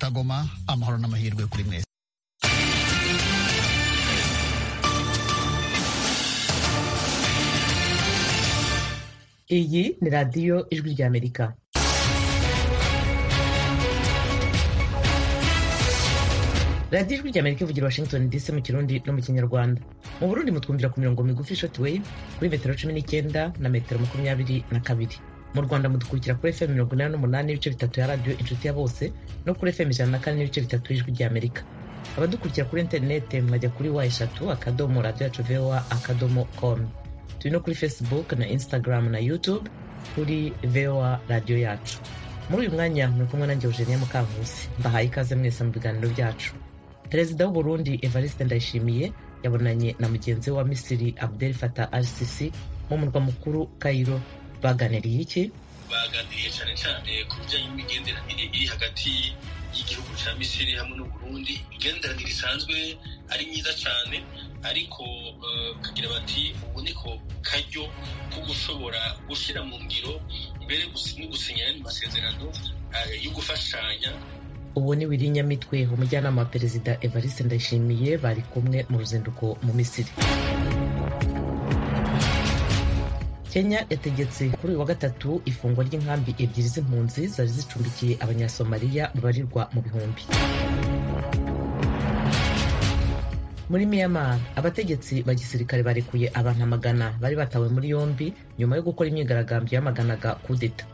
mutagoma amahoro n'amahirwe kuri mwese iyi ni radiyo ijwi ry'amerika radiyo ijwi ry'amerika ivugira washington dc mu kirundi no mu kinyarwanda mu burundi mutwumvira ku mirongo migufi short wave kuri metero cumi n'icyenda na metero makumyabiri na kabiri mu rwanda mudukurikira kuri fm mirongo inani n'umunani n'ibice bitatu ya radiyo inshuti ya bose no kuri fm ijana na kane n'ibice bitatu y'ijwi ry'amerika abadukurikira kuri interinete mwajya kuri wa eshatu akadomo radiyo yacu voa akadomo com turi no kuri facebook na instagram na youtube kuri voa radiyo yacu muri uyu mwanya muri kumwe nanjye eugenia mukankusi mbahaye ikaze mwese mu biganiro byacu perezida w'u Burundi evariste ndayishimiye yabonanye na mugenzi we wa misiri abdel fatah al sisi mu murwa mukuru cairo baganiriye iki baganiriye cyane cyane ku bijyanye n'imigenderanire iri hagati y'igihugu cya misiri hamwe n'uburundi imigenderanire isanzwe ari myiza cyane ariko kagira bati ubu niko karyo ko gushobora gushyira mu ngiro mbere no gusinya andi masezerano yo gufashanya ubu ni wirinyamitwe umujyanama wa perezida evariste ndayishimiye bari kumwe mu ruzinduko mu misiri kenya yategetse kuri uyu wa gatatu ifungwa ry'inkambi ebyiri z'impunzi zari zicumbikiye abanyasomaliya babarirwa mu bihumbi muri myanmar abategetsi ba gisirikare barekuye abantu amagana bari batawe muri yombi nyuma yo gukora imyigaragambyo yamaganaga kudeta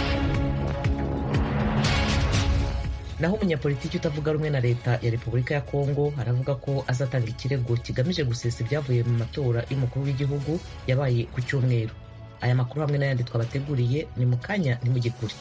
naho umunyapolitiki utavuga rumwe na leta ya repubulika ya kongo aravuga ko azatanga ikirego kigamije gusesa ibyavuye mu matora y'umukuru w'igihugu yabaye ku cyumweru aya makuru hamwe n'ayandi twabateguriye ni mu kanya ntimugikure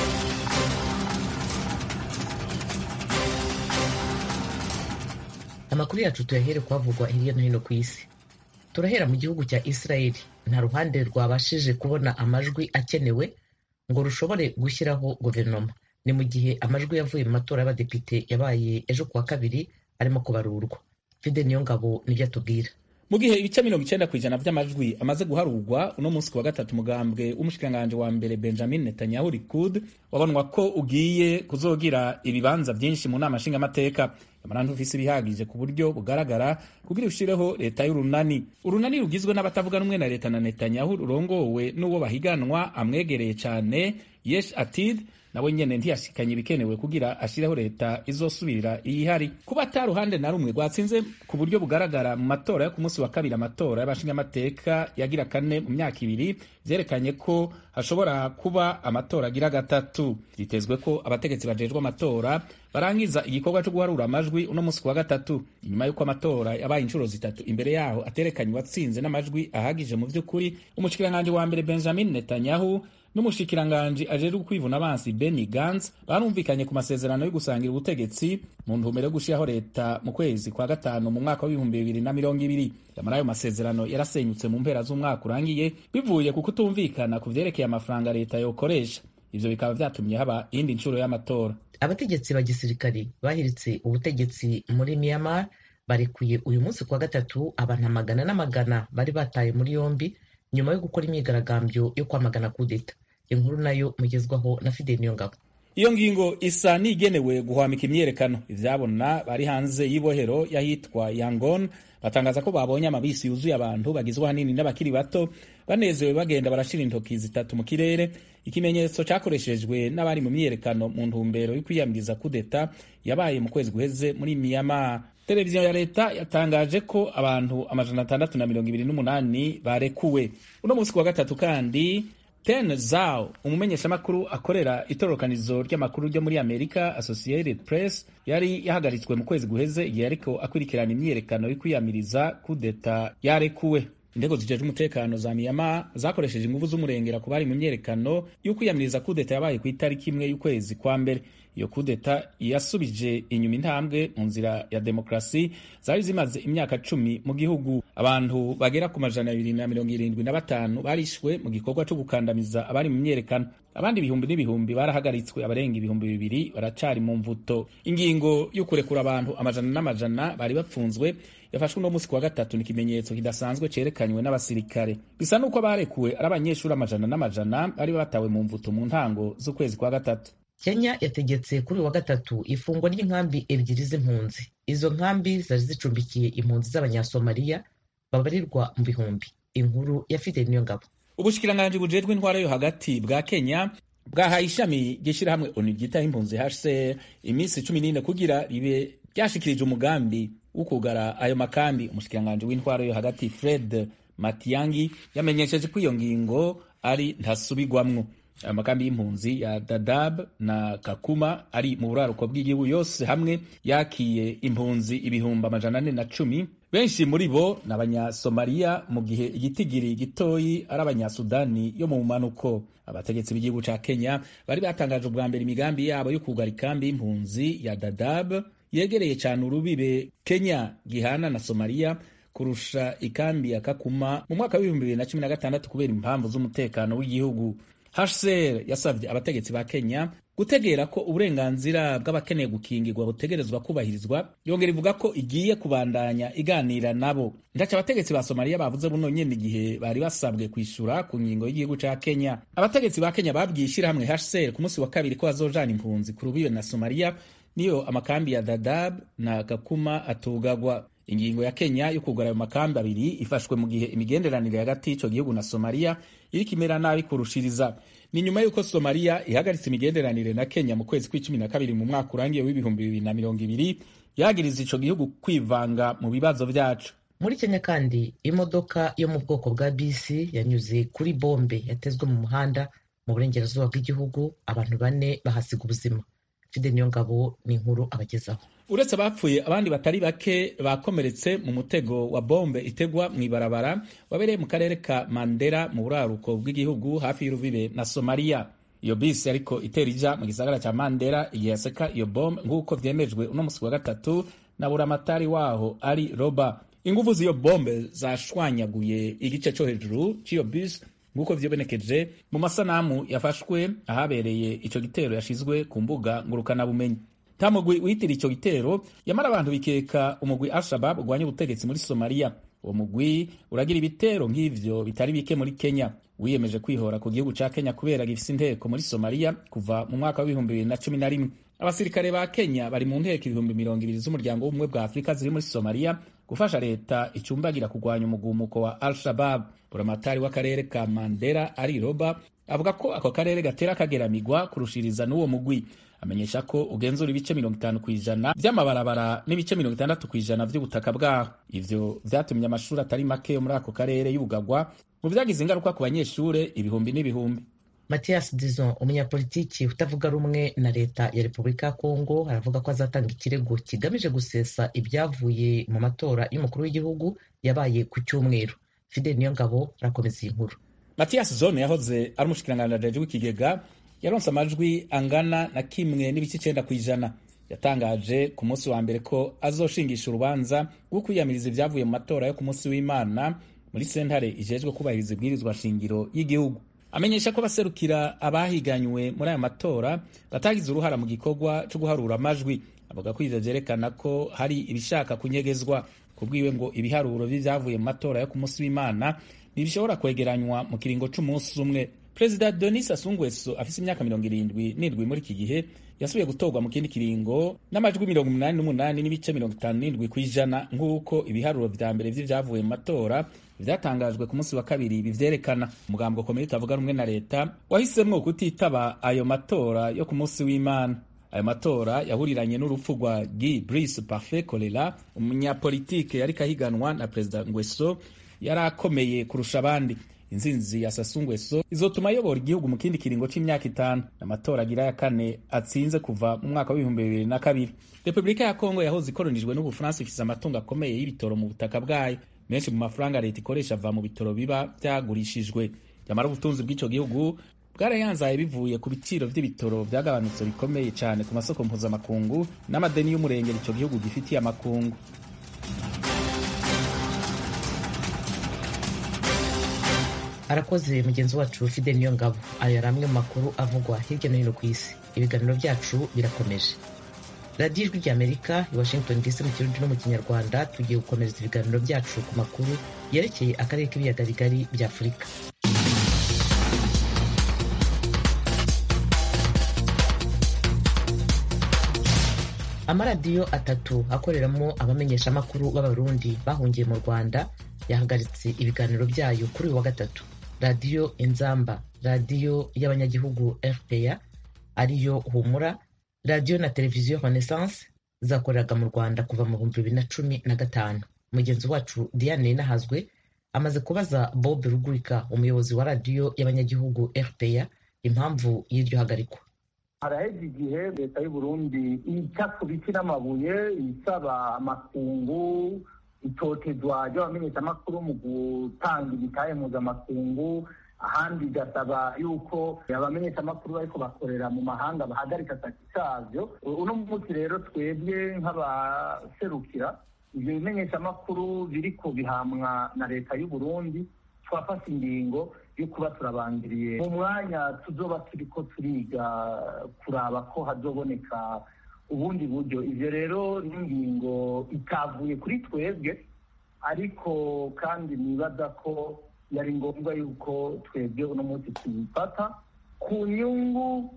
amakuru yacu tuyahere kuhavugwa hirya no hino ku isi turahera mu gihugu cya israeli nta ruhande rwabashije kubona amajwi akenewe ngo rushobore gushyiraho guverinoma ni mu gihe amajwi yavuye mu matora y'abadepite yabaye ejo kuwa kabiri arimo kubarurwa fide niyo ngabo nibyo atubwira mu gihe ibice mirongo icyenda ku ijana by'amajwi amaze guharurwa uno munsi ku wa gatatu umugambwe w'umushikiranganji wa mbere benjamin netanyahu likud wabonwa ko ugiye kuzogira ibibanza byinshi mu nama nshingamateka yamara ntufise ibihagije ku buryo bugaragara kugira ushireho leta y'urunani urunani rugizwe n'abatavuga rumwe na leta na netanyahu rurongowe n'uwo bahiganwa amwegereye cyane yesh atid nawe nyene ntiyashikanye ibikenewe kugira ashireho leta izosubirira iyihari kuba ata ruhande na rumwe rwatsinze ku buryo bugaragara mu matora yo ku munsi wa kabiri amatora y'abashingamateka yagira kane mu myaka ibiri vyerekanye ko hashobora kuba amatora agira gatatu vyitezwe ko abategetsi bajejwe amatora barangiza igikorwa cyo guharura amajwi uno munsi ku wa gatatu inyuma y'uko amatora yabaye inshuro zitatu imbere yaho aterekanye uwatsinze n'amajwi ahagije mu vy'ukuri umushikiranganji wa mbere benjamin netanyahu n'umushikiranganji ajejwe kwivuna abansi Benny Gantz barumvikanye ku masezerano yo gusangira ubutegetsi mu ntumbero yo gushiraho leta mu kwezi kwa gatanu mu mwaka w'ibihumbi bibiri na mirongo ibiri yamara ayo masezerano yarasenyutse mu mpera z'umwaka urangiye bivuye ku kutumvikana ku vyerekeye amafaranga leta yokoresha ivyo bikaba vyatumye haba iyindi nshuro y'amatora abategetsi ba gisirikari bahiritse ubutegetsi muri Myanmar barekuye uyu munsi kwa gatatu abantu amagana n'amagana bari bataye muri yombi nyuma yo gukora imyigaragambyo yo kwamagana kudeta inkuru nayo mugezwaho na Fidel Niyongabo iyo ngingo isa n'igenewe guhwamika imyerekano ivyabona bari hanze y'ibohero y'ahitwa Yangon batangaza ko babonye amabisi yuzuye abantu bagizwe ahanini n'abakiri bato banezewe bagenda barashira intoki zitatu mu kirere ikimenyetso cyakoreshejwe n'abari mu myiyerekano mu ntumbero yo kwiyamiriza kudeta yabaye mu kwezi guheze muri Myanmar televiziyo ya leta yatangaje ko abantu amajana atandatu na mirongo ibiri n'umunani barekuwe uno munsi ku wa gatatu kandi ten zao umumenyeshamakuru akorera itororokanizo ry'amakuru ryo muri amerika associated press yari yahagaritswe mu kwezi guheze igihe ariko akurikirana imyiyerekano yo kwiyamiriza kudeta yarekuwe indego zijejwe umutekano za miyama zakoresheje inguvu z'umurengera ku bari mu myerekano yo kwiyamiriza kudeta yabaye ku itariki imwe y'ukwezi kwa mbere iyo kudeta yasubije inyuma intambwe mu nzira ya demokarasi zari zimaze imyaka cumi mu gihugu abantu bagera ku majana abiri na mirongo irindwi na batanu barishwe mu gikorwa cyo gukandamiza abari mu myerekano abandi ibihumbi n'ibihumbi barahagaritswe abarenga ibihumbi bibiri baracari mu mvuto ingingo yo kurekura abantu amajana n'amajana bari bapfunzwe yafashwe uno munsi ku wa gatatu ni ikimenyetso kidasanzwe cerekanywe n'abasirikare bisa n'uko barekuwe ari abanyeshuri amajana n'amajana bari batawe mu mvuto mu ntango z'ukwezi kwa gatatu kenya yategetse kuri uyu wa gatatu ifungwa ry'inkambi ebyiri z'impunzi izo nkambi zari zicumbikiye impunzi z'abanyasomaliya babarirwa mu bihumbi inkuru ya fideli niyo ngabo ubushikiranganji bujejwe intwara yo hagati bwa kenya bwahaye ishami ry'ishyirahamwe onu ryitaho impunzi hcr iminsi cumi n'ine kugira ribe ryashikirije umugambi wo kugara ayo makambi umushikiranganji w'intwara yo hagati fred matiyangi yamenyesheje ko iyo ngingo ari ntasubigwamwo ayo makambi y'impunzi ya dadab na kakuma ari mu buraruko bw'igihugu yose hamwe yakiye impunzi ibihumbi amajana ane na cumi benshi muri bo ni abanyasomaliya mu gihe igitigiri gitoyi ari abanyasudani yo mu manuko abategetsi b'igihugu ca kenya bari batangaje ubwa mbere imigambi yabo yo kugara ikambi y'impunzi ya dadab yegereye cyane urubibe kenya gihana na somaliya kurusha ikambi ya kakuma mu mwaka w'ibihumbi bibiri na cumi na gatandatu kubera impamvu z'umutekano w'igihugu hcr yasabye abategetsi ba kenya gutegera ko uburenganzira bw'abakeneye gukingirwa butegerezwa kubahirizwa yongera ivuga ko igiye kubandanya iganira nabo ndaca abategetsi ba somaliya bavuze buno nyene igihe bari basabwe kwishura ku ngingo y'igihugu ca kenya abategetsi ba kenya babwiye ishirahamwe hcr ku munsi wa kabiri ko bazojana impunzi ku rubibe na somaliya niyo amakambi ya dadab na gakuma atugagwa ingingo ya kenya yo kugura ayo makambi abiri ifashwe mu gihe imigenderanire hagati y'ico gihugu na somaliya iriko imera nabi kurushiriza ni nyuma y'uko somaliya ihagaritse imigenderanire na kenya mu kwezi kw'icumi na kabiri mu mwaka urangiye w'ibihumbi bibiri na mirongo ibiri yagiriza ico gihugu kwivanga mu bibazo vyaco muri kenya kandi imodoka yo mu bwoko bwa bisi yanyuze kuri bombe yatezwe mu muhanda mu burengerazuba bw'igihugu abantu bane bahasiga ubuzima fide niyo ngabo ni inkuru abagezaho uretse abapfuye abandi batari bake bakomeretse mu mutego wa bombe itegwa mu ibarabara wabereye mu karere ka mandera mu buraruko bw'igihugu hafi y'urubibe na somaliya iyo bisi ariko itera ija mu gisagara cya mandera igihe yaseka iyo bombe nk'uko vyemejwe uno musi wa gatatu na buramatari waho ari roba inguvu z'iyo bombe zashwanyaguye igice co hejuru c'iyo bisi nk'uko vyibonekeje mu masanamu yafashwe ahabereye ico gitero yashizwe ku mbuga ngurukanabumenyi nta mugwi witira ico gitero yamara abantu bikeka umugwi al-shabab ugwanya ubutegetsi muri somaliya uwo mugwi uragira ibitero nk'ivyo bitari bike muri kenya wiyemeje kwihora ku gihugu ca kenya kubera gifise inteko muri somaliya kuva mu mwaka w'ibihumbi bibiri na cumi na rimwe abasirikare ba kenya bari mu nteko ibihumbi mirongo ibiri z'umuryango w'ubumwe bwa afurika ziri muri somaliya gufasha leta icumbagira kurwanya umugumuko wa al-shabab buramatari w'akarere ka mandera ari roba avuga ko ako karere gatera kageramigwa kurushiriza n'uwo mugwi amenyesha ko ugenzura ibice mirongo itanu ku ijana vy'amabarabara n'ibice mirongo itandatu ku ijana vy'ubutaka bwaho ivyo vyatumye amashuri atari make yo muri ako karere yugagwa mu vyagize ingaruka ku banyeshure ibihumbi n'ibihumbi mathias dizon umunyapolitiki utavuga rumwe na leta ya repubulika ya kongo aravuga ko azatanga ikirego kigamije gusesa ibyavuye mu matora y'umukuru w'igihugu yabaye ku cyumweru fidel niyo ngabo arakomeza iyi nkuru mathias zone yahoze ari umushikiranganji w'ikigega yaronse amajwi angana na kimwe n'ibice icenda ku ijana yatangaje ku munsi wa mbere ko azoshingisha urubanza rwo kwiyamiriza ibyavuye mu matora yo ku munsi w'imana muri sentare ijejwe kubahiriza ibwirizwa shingiro y'igihugu amenyesha ko abaserukira abahiganywe muri aya matora batagize uruhara mu gikorwa cyo guharura amajwi avuga ko ivyo vyerekana ko hari ibishaka kunyegezwa kubwiwe ngo ibiharuro vy'ivyavuye mu matora yo ku munsi w'imana ntibishobora kwegeranywa mu kiringo c'umunsi umwe perezida denis asungweso afise imyaka mirongo irindwi n'indwi muri iki gihe yasubiye gutorwa mu kindi kiringo n'amajwi mirongo umunani n'umunani n'ibice mirongo itanu n'indwi ku ijana nk'uko ibiharuro vya mbere vy'ivyavuye mu matora vyatangajwe ku munsi wa kabiri bivyerekana umugambo komeye utavuga rumwe na leta wahisemwo kutitaba ayo matora yo ku munsi w'imana ayo matora yahuriranye n'urupfu rwa Guy Brice Parfait Kolela umunyapolitike yariko ahiganwa na perezida Ngweso yari akomeye kurusha abandi inzinzi ya Sassou Nguesso izotuma ayobora igihugu mu kindi kiringo c'imyaka itanu amatora agira ya kane atsinze kuva mu mwaka w'ibihumbi bibiri na kabiri repubulika ya kongo yahoze ikoronijwe n'ubufaransa ifise amatungo akomeye y'ibitoro mu butaka bwayo menshi mu mafaranga leta ikoresha ava mu bitoro biba vyagurishijwe nyamara ubutunzi bw'ico gihugu bwarayanzaye bivuye ku biciro vy'ibitoro vyagabanutse bikomeye cane ku masoko mpuzamakungu n'amadeni y'umurengero ico gihugu gifitiye amakungu arakoze mugenzi wacu fide niyo ngabo ayo yari amwe mu makuru avugwa hirya no hino ku isi ibiganiro byacu birakomeje radiyo ijwi ry'amerika i washington dc mu kirundi no mu kinyarwanda tugiye gukomereza ibiganiro byacu ku makuru yerekeye akarere k'ibiyaga bigari bya afurika amaradiyo atatu akoreramo abamenyeshamakuru b'abarundi bahungiye mu rwanda yahagaritse ibiganiro byayo kuri uyu wa gatatu radiyo inzamba radiyo y'abanyagihugu rpa ariyo humura radiyo na televiziyo renaissance zakoreraga mu rwanda kuva mu bihumbi bibiri na cumi na gatanu mugenzi wacu diane nahazwe amaze kubaza bob rugurika umuyobozi wa radiyo y'abanyagihugu rpa impamvu y'iryo hagarikwa haraheze igihe leta y'u Burundi ica ku biti n'amabuye isaba amakungu itotezwa ry'abamenyeshamakuru mu gutanga ibitahe mpuzamakungu ahandi igasaba yuko abamenyeshamakuru bariko bakorera mu mahanga bahagarika akazi kavyo uno munsi rero twebwe nk'abaserukira ivyo bimenyeshamakuru biriko bihamwa na leta y'u Burundi twafashe ingingo yo kuba turabangiriye mu mwanya tuzoba turiko turiga kuraba ko hazoboneka ubundi buryo ivyo rero n'ingingo itavuye kuri twebwe ariko kandi nibaza ko yari ngombwa yuko twebwe uno munsi tubifata ku nyungu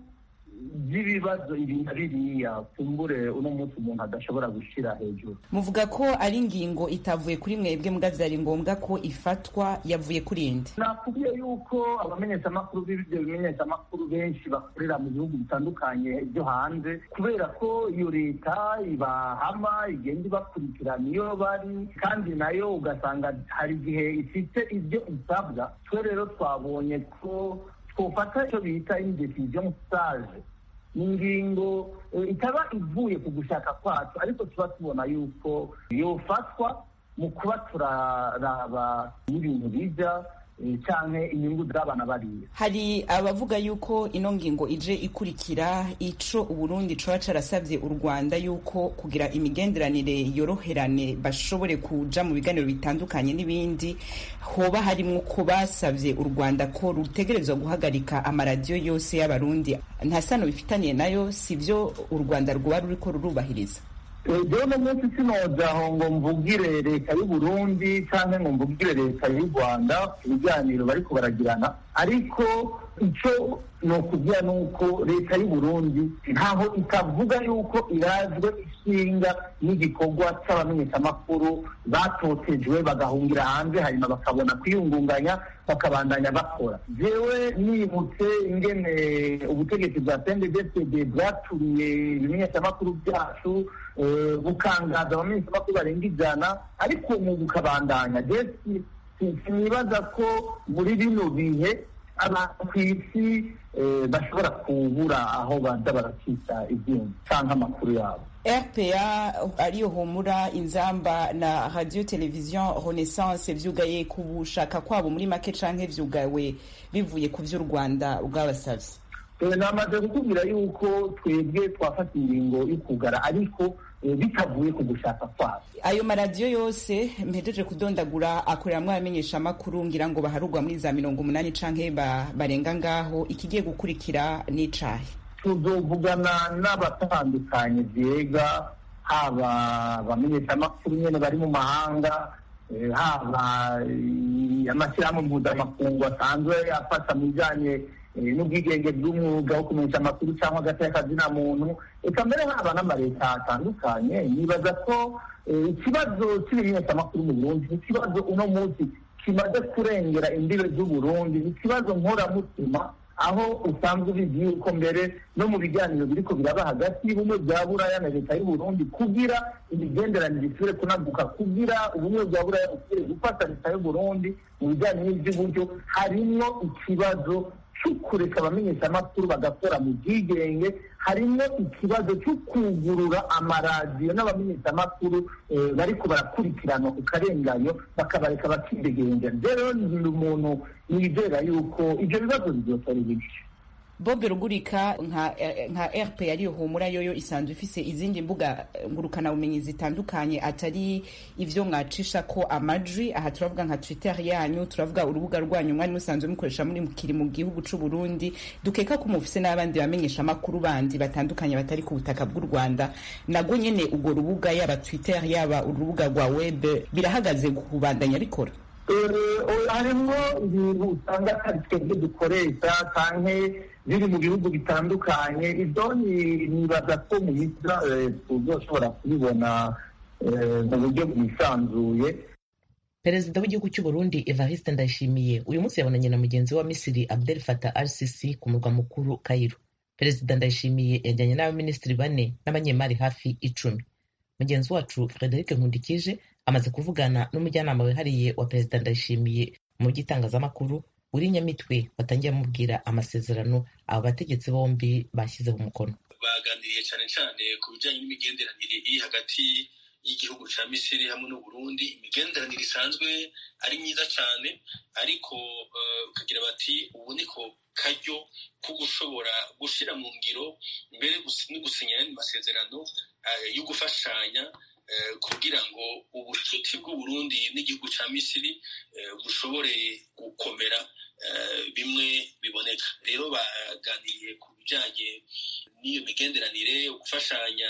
z'ibibazo ibi na biriya kumbure uno munsi umuntu adashobora gushira hejuru muvuga ko ari ingingo itavuye kuri mwebwe mbwa vyari ngombwa ko ifatwa yavuye kuri inde nakubwiye yuko abamenyeshamakuru b'ibyo bimenyeshamakuru benshi bakorera mu bihugu bitandukanye byo hanze kubera ko iyo leta ibahama igenda ibakurikirana iyo bari kandi nayo ugasanga hari igihe ifite ibyo isabwa twe rero twabonye ko twofata icyo bita indecision sage ni ingingo itaba ivuye ku gushaka kwacu ariko tuba tubona yuko yofatwa mu kuba turaraba n'ibintu bija canke inyungu z'abana bariya hari abavuga yuko ino ngingo ije ikurikira ico uburundi coba carasavye u rwanda yuko kugira imigenderanire yoroherane bashobore kuja mu biganiro bitandukanye n'ibindi hoba harimwo ko basavye u rwanda ko rutegerezwa guhagarika amaradiyo yose y'abarundi nta sano bifitaniye nayo sivyo u rwanda rwoba ruriko rurubahiriza jewe no munsi sinoja aho ngo mvugire leta y'u Burundi canke ngo mvugire leta y'u Rwanda ku biganiro bariko baragirana ariko ico nokubwira nuko leta y'u Burundi ntaho itavuga yuko irazwe ishinga n'igikorwa c'abamenyeshamakuru batotejwe bagahungira hanze hanyuma bakabona kwiyungunganya bakabandanya bakora jewe nibutse ingene ubutegetsi bwa CNDD-FDD bwaturiye ibimenyeshamakuru vyacu bukangaza abamenyeshamakuru barenga ijana ariko mu bukabandanya jesi sinibaza ko muri bino bihe abantu ku isi bashobora kubura aho baza barakita ibyuma cyangwa amakuru yabo rpa ariyo humura inzamba na radio television renaissance vyugaye ku bushaka kwabo muri make canke vyugawe bivuye ku vy'u rwanda bwabasavye namaze kukubwira yuko twebwe twafata ingingo yo kugara ariko bitavuye ku gushaka kwabo ayo maradiyo yose mpejeje kudondagura akoreramwo abamenyesha amakuru ngira ngo baharugwa muri za mirongo umunani canke barenga ngaho ikigiye gukurikira n'icahe tuzovugana n'abatandukanye vyega haba abamenyesha amakuru nyene bari mu mahanga haba amashyirahamwe mpuzamakungu asanzwe afasha mu bijanye n'ubwigenge bw'umwuga wo kumenyesha amakuru cyangwa hagati y'akazina muntu reka mbere haba n'amaleta atandukanye nibaza ko ikibazo cy'ibimenyeshamakuru mu burundi ni ikibazo uno munsi kimaze kurengera imbibe z'uburundi ni ikibazo nkoramutima aho usanzwe ubizi yuko mbere no mu biganiro biriko biraba hagati y'ubumwe bwa buraya na leta y'uburundi kugira imigenderanire isubire kunaguka kugira ubumwe bwa buraya busubire gufata leta y'uburundi mu bijyanye n'iby'uburyo harimwo ikibazo cyo kureka abamenyeshamakuru bagakora mu bwigenge harimo ikibazo cyo kugurura amaradiyo n'abamenyeshamakuru bariko barakurikirana ku karenganyo bakabareka bakidegenja rero ni umuntu nizera yuko ibyo bibazo bizotora ibice bobe rugurika nka nka rp ariyo humura yoyo isanzwe ifise izindi mbuga ngurukanabumenyi zitandukanye atari ivyo mwacisha ko amajwi aha turavuga nka twitter yanyu turavuga urubuga rwanyu mwari musanzwe mukoresha muri kiri mu gihugu c'u Burundi dukeka ko mufise n'abandi bamenyesha amakuru bandi batandukanye batari ku butaka bw'u Rwanda nago nyene urwo rubuga yaba twitter yaba urubuga rwa web birahagaze kubandanya bikora harimo ibintu usanga atari twebwe dukoresha canke biri mu bihugu bitandukanye ibyo nibaza ko mu minsi tuzoshobora kubibona mu buryo bwisanzuye perezida w'igihugu cy'u Burundi evariste ndayishimiye uyu munsi yabonanye na mugenzi wa misiri abdel fatah al sisi ku murwa mukuru cairo perezida ndayishimiye yajyanye n'abaminisitiri bane n'abanyemari hafi icumi mugenzi wacu frederic nkundikije amaze kuvugana n'umujyanama wihariye wa perezida ndayishimiye mu by'itangazamakuru uri nyamitwe watangiye amubwira amasezerano abo bategetsi bombi bashyizeho umukono baganiriye cyane cyane ku bijyanye n'imigenderanire iri hagati y'igihugu cya misiri hamwe n'uburundi imigenderanire isanzwe ari myiza cyane ariko ukagira bati ubu niko karyo ko gushobora gushyira mu ngiro mbere no gusinya ayandi masezerano yo gufashanya kugira ngo ubucuti bw'uburundi n'igihugu cya misiri bushobore gukomera bimwe biboneka rero baganiriye ku bijyanye n'iyo migenderanire gufashanya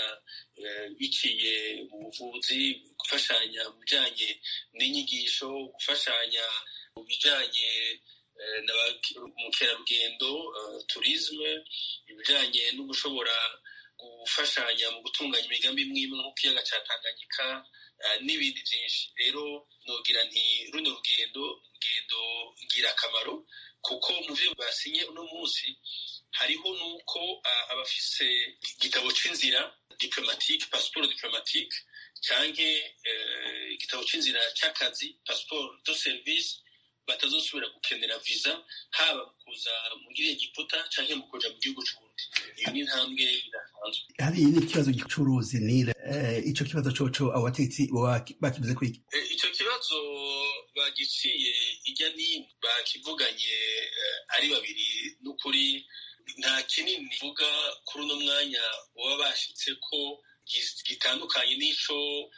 biciye mu buvuzi gufashanya mu bijyanye n'inyigisho gufashanya mu bijyanye na mukerarugendo turizme ibijyanye no gushobora gufashanya mu gutunganya imigambi imwe imwe nk'ikiyaga cya tanganyika n'ibindi byinshi rero nogira nti runo rugendo rugendo ngirakamaro kuko mu byo basinye uno munsi hariho n'uko abafise igitabo cy'inzira diplomatique pasiporo diplomatique cyangwa igitabo cy'inzira cy'akazi pasiporo do service batazosubira gukenera visa haba mu kuza muri egiputa cyangwa mu kuja mu gihugu c'uburundi iyo ni intambwe idasanzwe hari n'ikibazo gicuruzi nire ico kibazo coco abo bategetsi bakivuze kwiki ico kibazo bagiciye ijya nini bakivuganye ari babiri n'ukuri nta kinini vuga kuri uno mwanya baba bashitse ko gitandukanye n'ico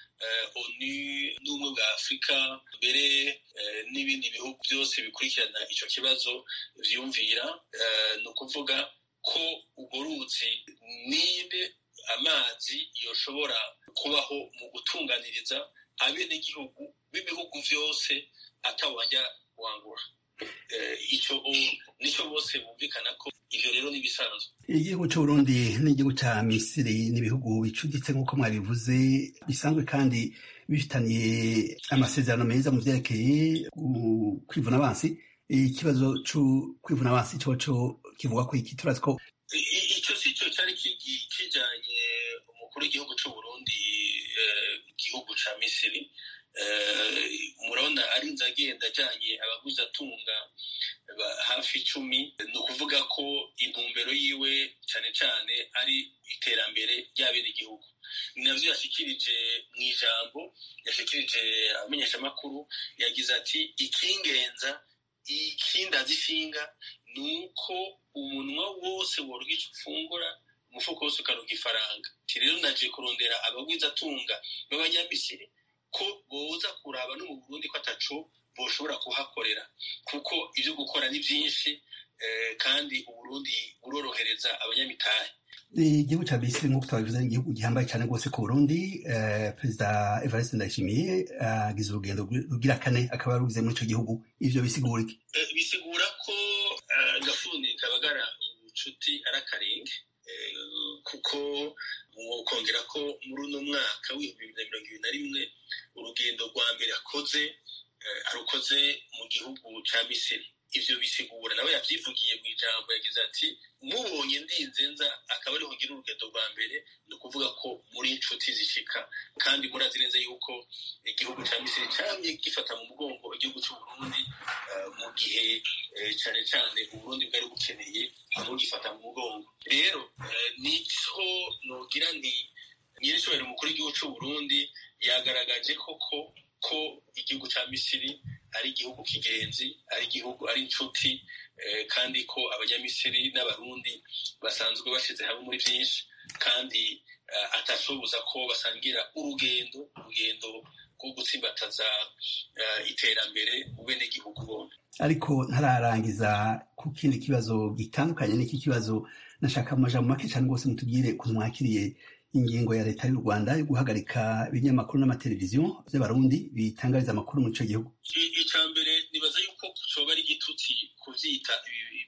onu n'ubumwe bwa afurika mbere n'ibindi bihugu byose bikurikirana icyo kibazo byumvira ni ukuvuga ko urwo ruzi nibe amazi yoshobora kubaho mu gutunganiriza abenegihugu b'ibihugu byose atawajya wangura icyo nicyo bose bumvikana ko ibyo rero ni ibisanzwe igihugu cy'uburundi n'igihugu cya misiri n'ibihugu bicuditse nk'uko mwabivuze bisanzwe kandi bifitaniye amasezerano meza mu byerekeye kwivuna abansi ikibazo cyo kwivuna abansi cyoco kivuga ko iki turazi ko icyo si cyo cyari kijyanye umukuru w'igihugu cy'uburundi igihugu cya misiri murabona arinze agenda ajyanye abaguzatunga hafi icumi ni ukuvuga ko intumbero yiwe cyane cyane ari iterambere ry'abenegihugu ni nabyo yashyikirije mu ijambo yashyikirije abamenyeshamakuru yagize ati ikingenza ikindaza ishinga ni uko umunwa wose worwa icyo ufungura umufuko wose ukaronka ifaranga rero naje kurondera abagwizatunga b'abanyamisiri ko boza kuraba no mu burundi ko ataco boshobora kuhakorera kuko ibyo gukora ni byinshi kandi uburundi burorohereza abanyamitahe igihugu cya misiri nk'uko twabivuze ni igihugu gihambaye cyane rwose ku burundi perezida evariste ndayishimiye agize urugendo rugira kane akaba yarugize muri icyo gihugu ivyo bisigura iki bisigura ko gafuni kabagara ubucuti ari akarenge kuko mwokongera ko muri uno mwaka w'ibihumbi bibiri na mirongo ibiri na rimwe urugendo rwa mbere akoze arukoze mu gihugu cya misiri ivyo bisigura nawe yavyivugiye mu ijambo yagize ati mubonye ndinze nza akaba ariho ngira urugendo rwa mbere ni ukuvuga ko muri inshuti zishika kandi murazi neza yuko igihugu cya misiri camye gifata mu mugongo igihugu c'uburundi mu gihe cane cane uburundi bwari bukeneye aho gifata mu mugongo rero nico nogira nti nyiricubahiro umukuru w'igihugu c'uburundi yagaragaje koko ko igihugu cya misiri ari igihugu kigenzi ari igihugu ari inshuti kandi ko abanyamisiri n'abarundi basanzwe bashyize hamwe muri byinshi kandi atashoboza ko basangira urugendo urugendo rwo gutsimbataza iterambere mu benegihugu bombi ariko ntararangiza ku kindi kibazo gitandukanye n'iki kibazo nashaka mu majambo make cyane rwose mutubwire ukuntu mwakiriye ingingo ya leta y'u rwanda yo guhagarika ibinyamakuru n'amateleviziyo by'abarundi bitangariza amakuru muri icyo gihugu icya mbere nibaza yuko coba ari igitutsi kuvyita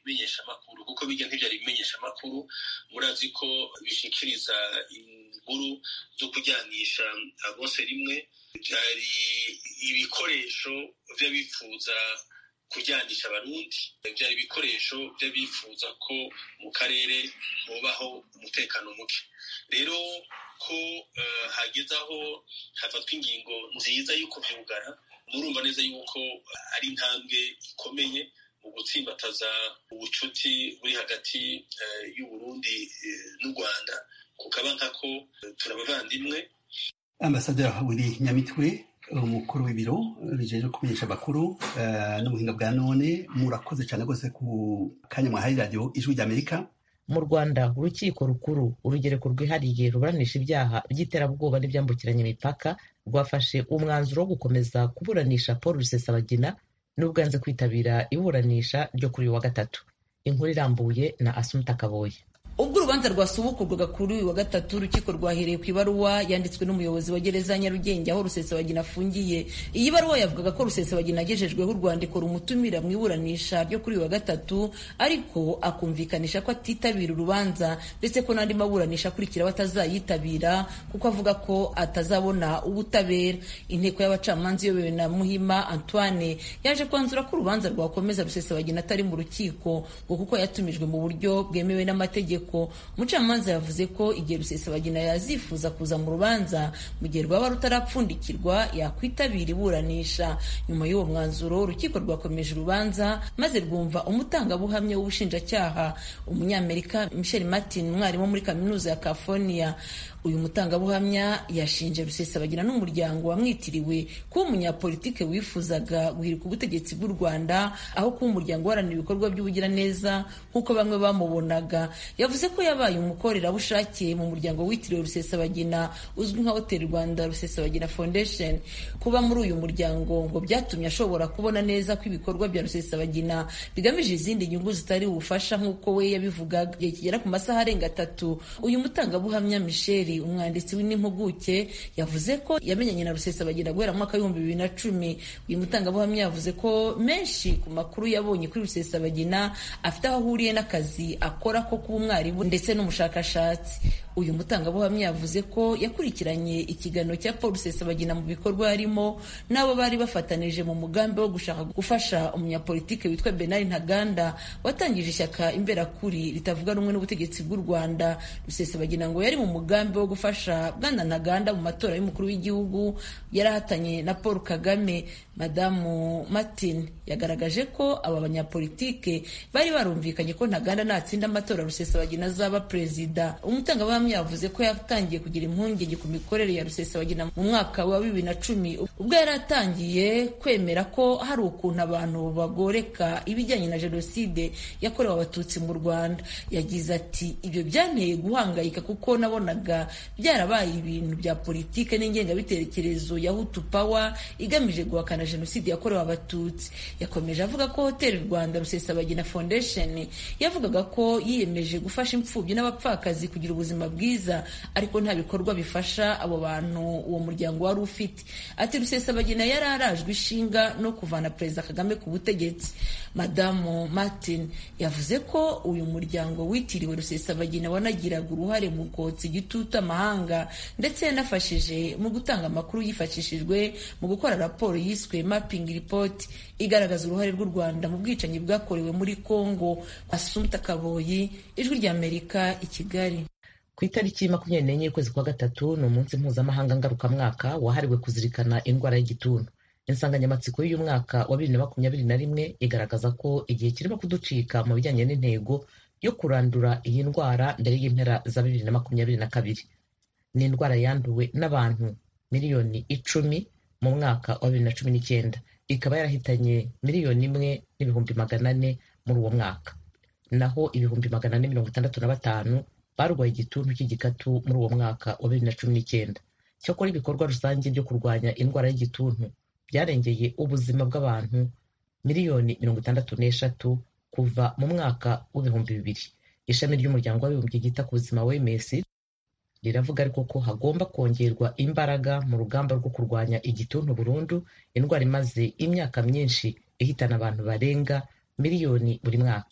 bimenyeshamakuru kuko bijya ntibyari bimenyeshamakuru murazi ko bishikiriza inkuru zo kujyanisha bose rimwe byari ibikoresho by'abifuza kujyanisha abarundi byari ibikoresho by'abifuza ko mu karere hubaho umutekano muke rero ko hageze aho hafatwa ingingo nziza y'uko byugara murumva neza yuko ari intambwe ikomeye mu gutsimbataza ubucuti buri hagati y'uburundi n'u rwanda kukaba nkako turabavandimwe ambasaderi wiri nyamitwe umukuru w'ibiro bijeje kumenyesha amakuru n'ubuhinga bwa none murakoze cyane rwose ku kanya mwahaye radiyo ijwi ry'amerika mu rwanda urukiko rukuru urugereko rwihariye ruburanisha ibyaha by'iterabwoba n'ibyambukiranya imipaka rwafashe umwanzuro wo gukomeza kuburanisha paul rusesabagina n'ubwo yanze kwitabira iburanisha ryo kuri uyu wa gatatu inkuru irambuye na asumuta kaboye ubwo urubanza rwasubukurwaga kuri uyu wa gatatu urukiko rwahereye ku ibaruwa yanditswe n'umuyobozi wa gereza ya nyarugenge aho rusesabagina afungiye iyi baruwa yavugaga ko rusesabagina agejejweho urwandiko rumutumira mu iburanisha ryo kuri uyu wa gatatu ariko akumvikanisha ko atitabira urubanza ndetse ko n'andi maburanisha akurikiraho atazayitabira kuko avuga ko atazabona ubutabera inteko y'abacamanza iyobowe na muhima antoine yaje kwanzura ko urubanza rwakomeza rusesabagina atari mu rukiko ngo kuko yatumijwe mu buryo bwemewe n'amategeko umucamanza yavuze ko igihe rusesabagina yazifuza kuza mu rubanza mu gihe rwaba rutarapfundikirwa yakwitabira iburanisha nyuma y'uwo mwanzuro urukiko rwakomeje urubanza maze rwumva umutangabuhamya w'ubushinjacyaha umunyamerika michel martin umwarimu muri kaminuza ya california uyu mutangabuhamya yashinje rusesabagina n'umuryango wamwitiriwe kuba umunyapolitike wifuzaga guhirika ubutegetsi bw'u rwanda aho kuba umuryango uharanira ibikorwa by'ubugiraneza nk'uko bamwe bamubonaga yavuze ko yabaye umukorerabushake mu muryango witiriwe rusesabagina uzwi nka hoteli rwanda rusesabagina foundation kuba muri uyu muryango ngo byatumye ashobora kubona neza ko ibikorwa bya rusesabagina bigamije izindi nyungu zitari ubufasha nk'uko we yabivugaga igihe kigera ku masaha arenga atatu uyu mutangabuhamya michel umwanditsi w'impuguke yavuze ko yamenyanye na rusesabagina guhera mu mwaka w'ibihumbi bibiri na cumi uyu mutangabuhamya yavuze ko menshi ku makuru yabonye kuri rusesabagina afite aho ahuriye n'akazi akora ko kuba umwarimu ndetse n'umushakashatsi uyu mutangabuhamya yavuze ko yakurikiranye ikiganiro cya paul rusesabagina mu bikorwa yarimo n'abo bari bafatanije mu mugambi wo gushaka gufasha umunyapolitike witwa benari ntaganda watangije ishyaka imberakuri ritavuga rumwe n'ubutegetsi bw'u rwanda rusesabagina ngo yari mu mugambi wo gufasha bwana ntaganda mu matora y'umukuru w'igihugu yarahatanye na paul kagame madamu martin yagaragaje ko aba banyapolitike bari barumvikanye ko ntaganda natsinda amatora rusesabagina azaba perezida umutangabuhamya yavuze ko yatangiye kugira impungenge ku mikorere ya rusesabagina mu mwaka wa bibiri na cumi ubwo yari atangiye kwemera ko hari ukuntu abantu bagoreka ibijyanye na jenoside yakorewe abatutsi mu rwanda yagize ati ibyo byanteye guhangayika kuko nabonaga byarabaye ibintu bya politike n'ingengabitekerezo ya hutu power igamije guhakana jenoside yakorewe abatutsi yakomeje avuga ko hoteli rwanda rusesabagina foundation yavugaga ko yiyemeje gufasha imfubyi n'abapfakazi kugira ubuzima bwiza ariko nta bikorwa bifasha abo bantu uwo muryango wari ufite ati rusesabagina yari arajwe ishinga no kuvana perezida kagame ku butegetsi madamu martin yavuze ko uyu muryango witiriwe rusesabagina wanagiraga uruhare mu kotsa igitutu amahanga ndetse yanafashije mu gutanga amakuru yifashishijwe mu gukora raporo yiswe mapping report igaragaza uruhare rw'u rwanda mu bwicanyi bwakorewe muri congo asumta kaboyi ijwi ry'amerika i kigali ku itariki makumyabiri n'enye y'ukwezi kwa gatatu ni umunsi mpuzamahanga ngarukamwaka wahariwe kuzirikana indwara y'igituntu insanganyamatsiko y'uyu mwaka wa bibiri na makumyabiri na rimwe igaragaza ko igihe kirimo kuducika mu bijyanye n'intego yo kurandura iyi ndwara mbere y'impera za bibiri na makumyabiri na kabiri ni indwara yanduwe n'abantu miliyoni icumi mu mwaka wa bibiri na cumi n'icyenda ikaba yarahitanye miliyoni imwe n'ibihumbi magana ane muri uwo mwaka naho ibihumbi magana ane mirongo itandatu na batanu barwaye igituntu cy'igikatu muri uwo mwaka wa bibiri na cumi n'icyenda cyakora ibikorwa rusange byo kurwanya indwara y'igituntu byarengeye ubuzima bw'abantu miliyoni mirongo itandatu n'eshatu kuva mu mwaka w'ibihumbi bibiri ishami ry'umuryango w'abibumbye ryita ku buzima wms riravuga ariko ko hagomba kongerwa imbaraga mu rugamba rwo kurwanya igituntu burundu indwara imaze imyaka myinshi ihitana abantu barenga miliyoni buri mwaka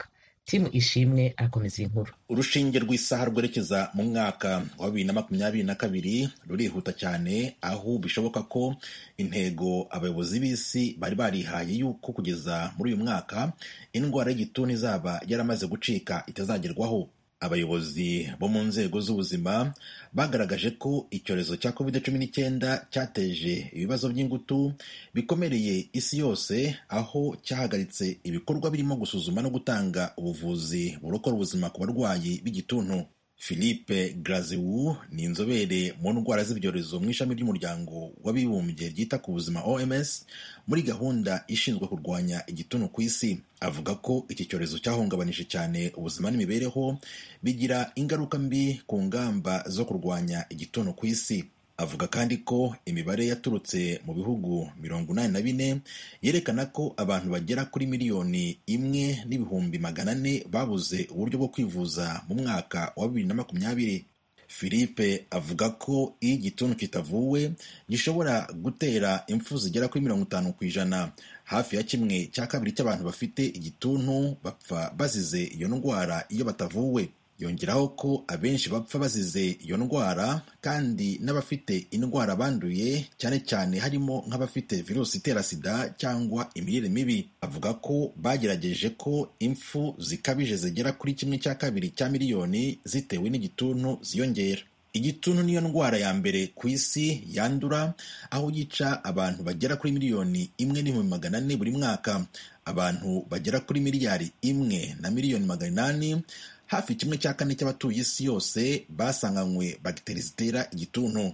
timu ishimwe akomeza iyi nkuru urushinge rw'isaha rwerekeza mu mwaka wa bibiri na makumyabiri na kabiri rurihuta cyane aho bishoboka ko intego abayobozi b'isi bari barihaye yuko kugeza muri uyu mwaka indwara y'igituntu izaba yaramaze gucika itazagerwaho abayobozi bo mu nzego z'ubuzima bagaragaje ko icyorezo cya covid cumi n'icyenda cyateje ibibazo by'ingutu bikomereye isi yose aho cyahagaritse ibikorwa birimo gusuzuma no gutanga ubuvuzi burokora ubuzima ku barwayi b'igituntu philippe graziwu ni inzobere mu ndwara z'ibyorezo mu ishami ry'umuryango w'abibumbye ryita ku buzima oms muri gahunda ishinzwe kurwanya igituntu ku isi avuga ko iki cyorezo cyahungabanije cyane ubuzima n'imibereho bigira ingaruka mbi ku ngamba zo kurwanya igituntu ku isi avuga kandi ko imibare yaturutse mu bihugu mirongo inani na bine yerekana ko abantu bagera kuri miliyoni imwe n'ibihumbi magana ane babuze uburyo bwo kwivuza mu mwaka wa bibiri na makumyabiri philippe avuga ko iyo igituntu kitavuwe gishobora gutera impfu zigera kuri mirongo itanu ku ijana hafi ya kimwe cya kabiri cy'abantu bafite igituntu bapfa bazize iyo ndwara iyo batavuwe yongeraho ko abenshi bapfa bazize iyo ndwara kandi n'abafite indwara banduye cyane cyane harimo nk'abafite virusi itera sida cyangwa imirire mibi avuga ko bagerageje ko impfu zikabije zigera kuri kimwe cya kabiri cya miliyoni zitewe n'igituntu ziyongera igituntu niyo ndwara ya mbere ku isi yandura aho yica abantu bagera kuri miliyoni imwe n'ibihumbi magana ane buri mwaka abantu bagera kuri miliyari imwe na miliyoni magana inani hafi kimwe cya kane cy'abatuye isi yose basanganywe bagiteri zitera igituntu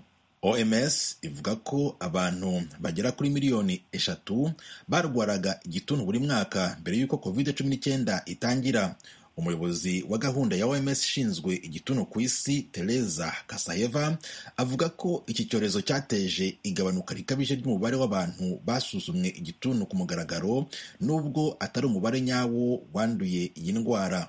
oms ivuga ko abantu bagera kuri miliyoni eshatu barwaraga igituntu buri mwaka mbere y'uko covid cumi n'icyenda itangira umuyobozi wa gahunda ya oms ishinzwe igituntu ku isi tereza kasayeva avuga ko iki cyorezo cyateje igabanuka rikabije ry'umubare w'abantu basuzumwe igituntu ku mugaragaro nubwo atari umubare nyawo wanduye iyi ndwara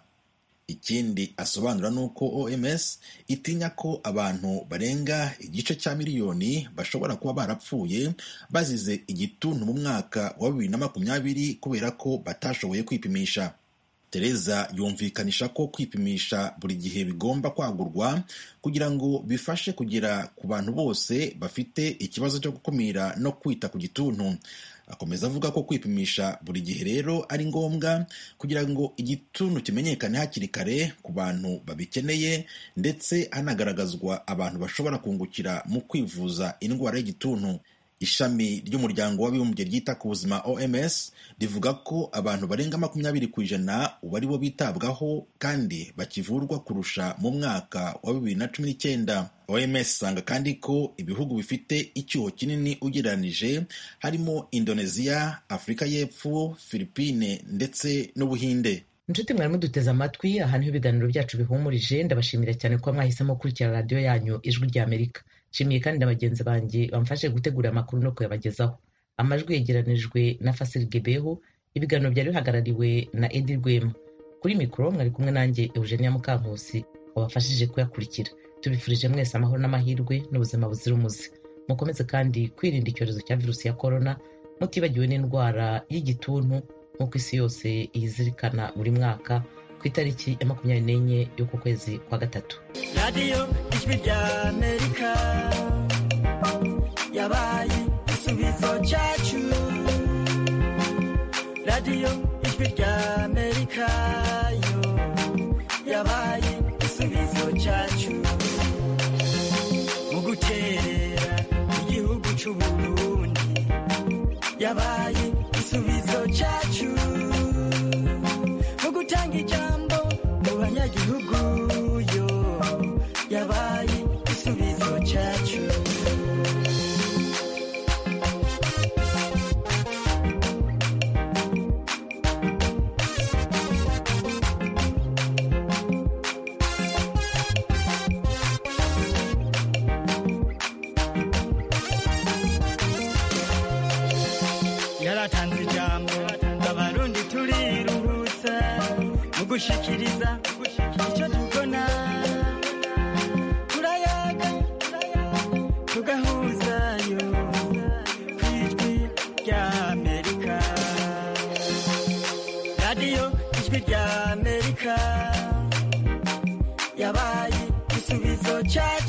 ikindi asobanura ni uko oms itinya ko abantu barenga igice cya miliyoni bashobora kuba barapfuye bazize igituntu mu mwaka wa bibiri na makumyabiri kubera ko batashoboye kwipimisha tereza yumvikanisha ko kwipimisha buri gihe bigomba kwagurwa kugira ngo bifashe kugera ku bantu bose bafite ikibazo cyo gukumira no kwita ku gituntu akomeza avuga ko kwipimisha buri gihe rero ari ngombwa kugira ngo igituntu kimenyekane hakiri kare ku bantu babikeneye ndetse hanagaragazwa abantu bashobora kungukira mu kwivuza indwara y'igituntu ishami ry'umuryango w'abibumbye ryita ku buzima oms rivuga ko abantu barenga makumyabiri ku ijana ubu ari bo bitabwaho kandi bakivurwa kurusha mu mwaka wa bibiri na cumi n'icyenda oms isanga kandi ko ibihugu bifite icyuho kinini ugereranije harimo indoneziya afurika y'epfo filipine ndetse n'ubuhinde inshuti mwari muduteze amatwi aha niho ibiganiro byacu bihumurije ndabashimira cyane kuba mwahisemo gukurikira radiyo yanyu ijwi ry'amerika nshimiye kandi na bagenzi banjye bamfashe gutegura amakuru no kuyabagezaho amajwi yegeranijwe na fasiri gebeho ibiganiro byari bihagarariwe na edi rwema kuri mikoro mwari kumwe nanjye eugenia mukankusi wabafashije kuyakurikira tubifurije mwese amahoro n'amahirwe n'ubuzima buzira umuze mukomeze kandi kwirinda icyorezo cya virusi ya korona mutibagiwe n'indwara y'igituntu nk'uko isi yose iyizirikana buri mwaka ku itariki ya makumyabiri n'enye y'uku kwezi kwa gatatu radiyo ijwi rya amerika yabaye igisubizo cyacu radiyo ijwi rya amerika yo yabaye igisubizo cyacu mu guterera igihugu cy'u burundi yabaye igisubizo cyacu mu gutanga ijambo mu banyagihugu yo yabaye igisubizo cyacu yaratanze ijambo abarundi turiruhutsa mu gushikiriza icyo tubona turayaga tugahuzayo ku ijwi rya amerika radiyo ijwi rya amerika cyacu